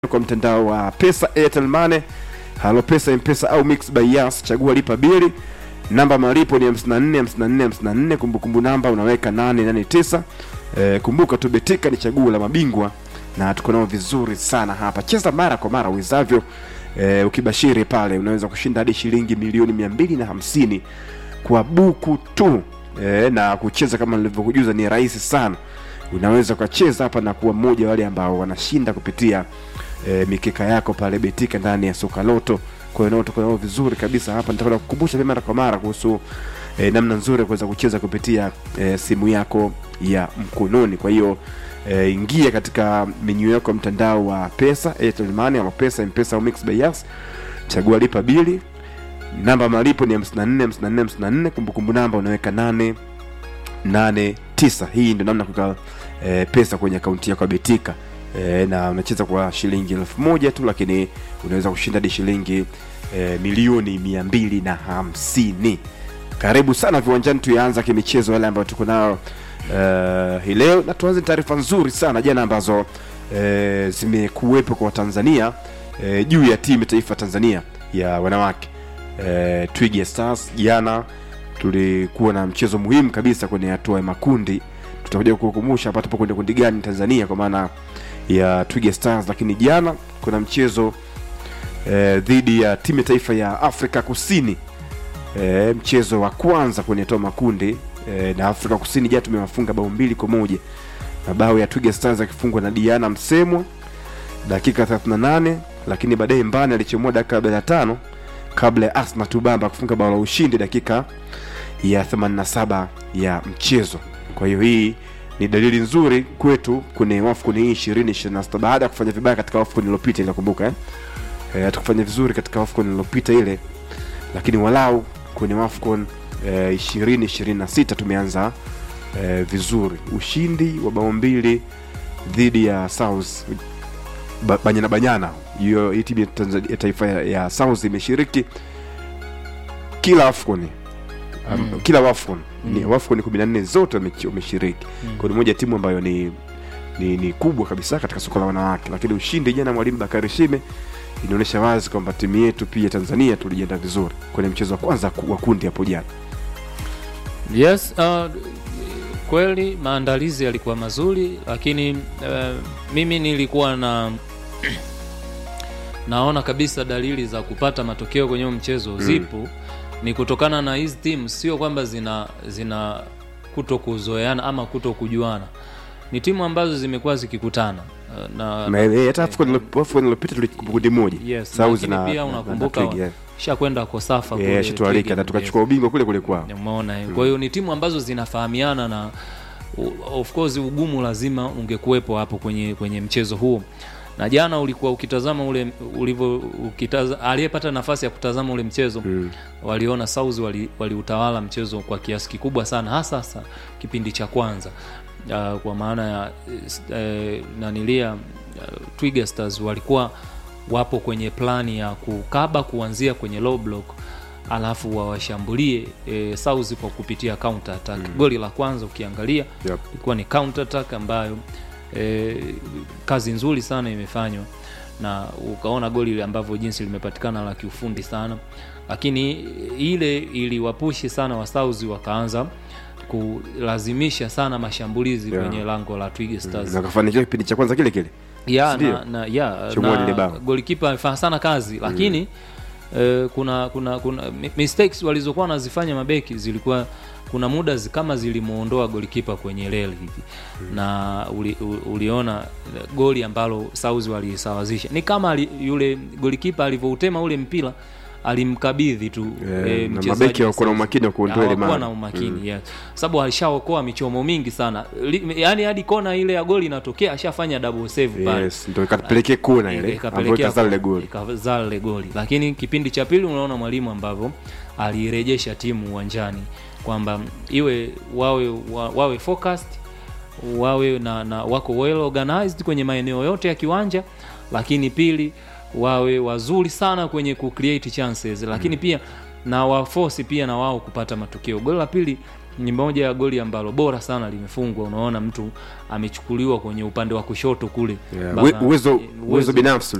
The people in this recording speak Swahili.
kwa mtandao wa pesa airtel money halo pesa mpesa au mix by yas chagua lipa bili namba malipo ni 54 54 54 kumbukumbu namba unaweka 889 e, kumbuka tu betika ni chaguo la mabingwa na tuko nao vizuri sana hapa cheza mara kwa mara uwezavyo e, ukibashiri pale unaweza kushinda hadi shilingi milioni mia mbili na hamsini kwa buku tu e, na kucheza kama nilivyokujuza ni rahisi sana unaweza ukacheza hapa na kuwa mmoja wale ambao wanashinda kupitia e, mikeka yako pale betika ndani ya soka loto kwa hiyo nao tuko nao vizuri kabisa hapa nitakwenda kukumbusha pia mara kwa mara kuhusu e, namna nzuri ya kuweza kucheza kupitia e, simu yako ya mkononi kwa hiyo e, ingia katika menyu yako ya mtandao wa pesa airtel money ama pesa mpesa au mix by yas chagua lipa bili namba malipo ni 54 54 54 kumbukumbu namba unaweka 8 8 9 hii ndio namna kuweka e, pesa kwenye akaunti yako ya betika e, na unacheza kwa shilingi elfu moja tu lakini unaweza kushinda hadi shilingi e, milioni mia mbili na hamsini karibu sana viwanjani tuyaanza kimichezo yale ambayo tuko nayo uh, hii leo na tuanze taarifa nzuri sana jana ambazo uh, zimekuwepo kwa watanzania uh, juu ya timu ya taifa tanzania ya wanawake uh, twiga stars jana tulikuwa na mchezo muhimu kabisa kwenye hatua ya makundi tutakuja kukumbusha hapa tupo kwenye kundi gani tanzania kwa maana ya twiga stars lakini jana kuna mchezo eh, dhidi ya timu ya taifa ya afrika kusini eh, mchezo wa kwanza kwenye toa makundi eh, na afrika kusini jana tumewafunga bao mbili kwa moja mabao ya twiga stars akifungwa na diana msemwa dakika 38 lakini baadaye mbani alichomoa dakika 45 kabla ya asma tubamba kufunga bao la ushindi dakika ya 87 ya mchezo kwa hiyo hii ni dalili nzuri kwetu kwenye wafcon hii 2026 baada ya kufanya vibaya katika wafcon iliyopita inakumbuka eh? eh, hatukufanya vizuri katika wafcon iliyopita ile lakini walau kwenye wafcon eh, 2026 tumeanza eh, vizuri ushindi wa bao mbili dhidi ya south ba, banyana banyana hiyo hii timu ya Tanzania- ya taifa ya, ya south imeshiriki kila wafcon um, Mm. kila wafcon Mm. ni wafcon 14 zote wamechi- wameshiriki Mm. kwa ni moja ya timu ambayo ni, ni ni kubwa kabisa katika soka la wanawake lakini ushindi jana mwalimu bakari shime inaonyesha wazi kwamba timu yetu pia tanzania tulijiandaa vizuri kwenye mchezo wa kwanza ku- wa kundi hapo jana Yes, uh, kweli maandalizi yalikuwa mazuri, lakini uh, mimi nilikuwa na naona kabisa dalili za kupata matokeo kwenye huo mchezo zipo, ni kutokana na hizi timu, sio kwamba zina zina kuto kuzoeana ama kuto kujuana, ni timu ambazo zimekuwa zikikutana uh, na, Na, eh, hata AFCON ilo- AFCON iliyopita tulikuwa kundi moja Yes, South lakini na- pia na- unakumbuka na Twiga, eh. shakwenda Kosafa Eh, kule shatualika Twiga, na tukachukua ubingwa kule kule kwao umeona mm. kwa hiyo ni timu ambazo zinafahamiana na u- of course ugumu lazima ungekuwepo hapo kwenye kwenye mchezo huo na jana ulikuwa ukitazama ule ulivyo ukitaza aliyepata nafasi ya kutazama ule mchezo Mm. waliona South wali- waliutawala mchezo kwa kiasi kikubwa sana hasa hasa kipindi cha kwanza uh, kwa maana ya uh, nanilia uh, Twiga Stars walikuwa wapo kwenye plani ya kukaba kuanzia kwenye low block alafu wawashambulie e, South kwa kupitia counter attack. Mm. Goli la kwanza ukiangalia Yep. ilikuwa ni counter attack ambayo e, kazi nzuri sana imefanywa na ukaona goli ile ambavyo jinsi limepatikana la kiufundi sana, lakini ile iliwapushi sana wa South wakaanza kulazimisha sana mashambulizi Yeah. kwenye lango la Twiga Stars na kafanikiwa kipindi cha kwanza kile kile ya Sindio? na, na, ya, Chomoa lile na bao. golikipa amefanya sana kazi lakini eh, kuna kuna kuna mi- mistakes walizokuwa wanazifanya mabeki zilikuwa kuna muda zi, kama zilimuondoa golikipa kwenye reli hivi na uli, u- uliona eh, goli ambalo South walisawazisha ni kama ali, yule golikipa alivyoutema ule mpira alimkabidhi tu Eh, eh, na mchezaji mabeki wa hawakuwa na South. umakini wa kuondoa ile Hawakuwa mara. na umakini yes. sababu alishaokoa michomo mingi sana Li, yani hadi kona ile ya goli inatokea ashafanya double save pale yes ndo ikatupelekea kona ile ambayo ikazaa lile goli ikazaa lile goli lakini kipindi cha pili unaona mwalimu ambavyo alirejesha timu uwanjani kwamba iwe wawe wa, wawe focused wawe na, na wako well organized kwenye maeneo yote ya kiwanja lakini pili wawe wazuri sana kwenye ku create chances lakini pia na wafosi pia na wao kupata matokeo goli la pili ni moja ya goli ambalo bora sana limefungwa unaona mtu amechukuliwa kwenye upande wa kushoto kule Yeah, Mpaka- uwe- uwezo eh, uwezo binafsi